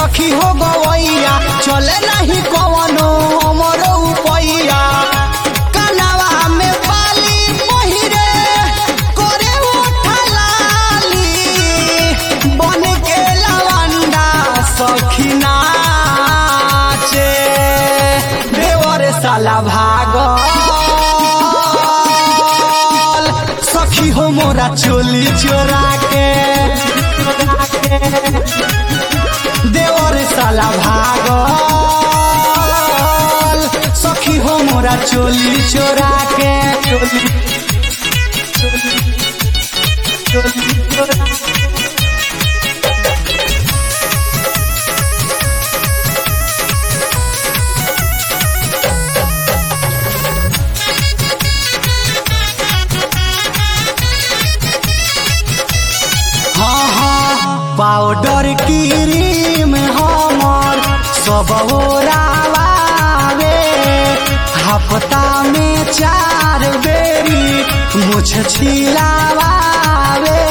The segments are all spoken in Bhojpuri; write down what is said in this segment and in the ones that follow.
सखी हो गवैया चले नहीं कवनो हमरो उपैया कनवा में बाली पहिरे करे उठा लाली बन के लवंडा सखी नाचे देवर साला भागल सखी हो मोरा चोली चोरा के देवर साला भागल सखी हो मोरा चोली चोरा के चोली चोली चोरा हाँ हाँ पाउडर क्रीम हमर सब ओरावे हफ्ता में चार बेरी मुछ छिलावे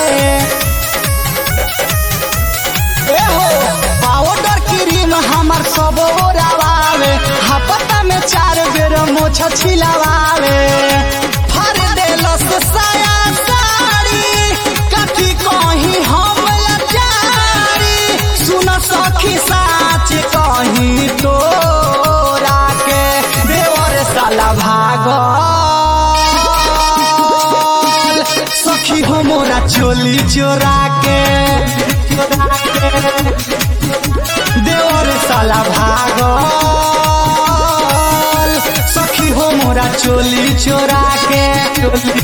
एहो पाउडर क्रीम हमर सब ओरावे हफ्ता में चार बेर मुछ छिलावे फर देलस साया साड़ी कथी कहीं हम लाचारी सुन सखी साच कहीं तोरा के देवर साला भागल सखी हो मोरा चोली चोरा के चोरा के देवर साला भागल सखी हो मोरा चोली चोरा के चोली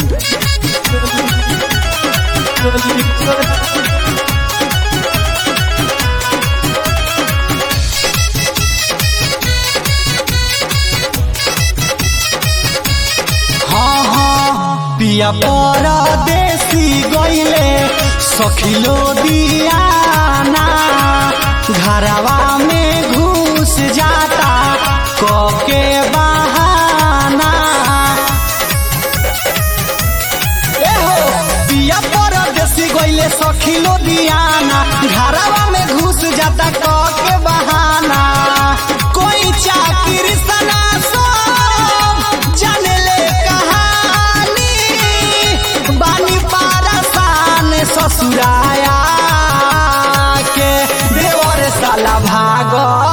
चोली चोरा हाँ हाँ पिया परदेसी गईले सखिलो दियाना घरवा में घुस जाता कके बहाना एहो पिया परदेसी गईले सखिलो दियाना घरवा में घुस जाता कके बहाना कोई चाकिर सना सब जाने ले कहानी बानी पारसान ससुराया के देवर साला भागल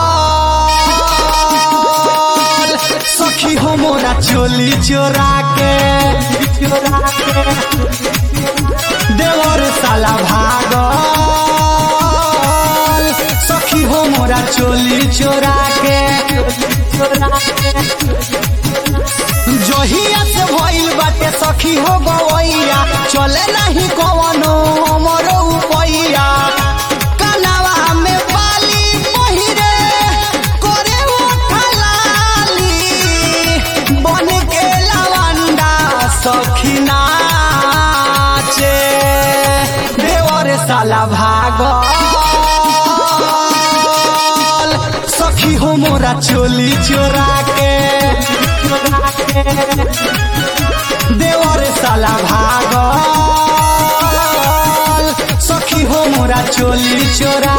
सखी हो मोरा चोली चोरा के चोरा के देवर साला भागल सखी हो मोरा चोली चोरा के चोरा के जहिया से भइल बाटे सखी हो गवैया चले नहीं कवनो हमरो उपैया कनवा में बाली पहिरे करे उठा लाली बन के लवंडा सखी नाचे देवर साला भागल सखी हो मोरा चोली चोरा के देवर साला भागल सखी हो मोरा चोली चोरा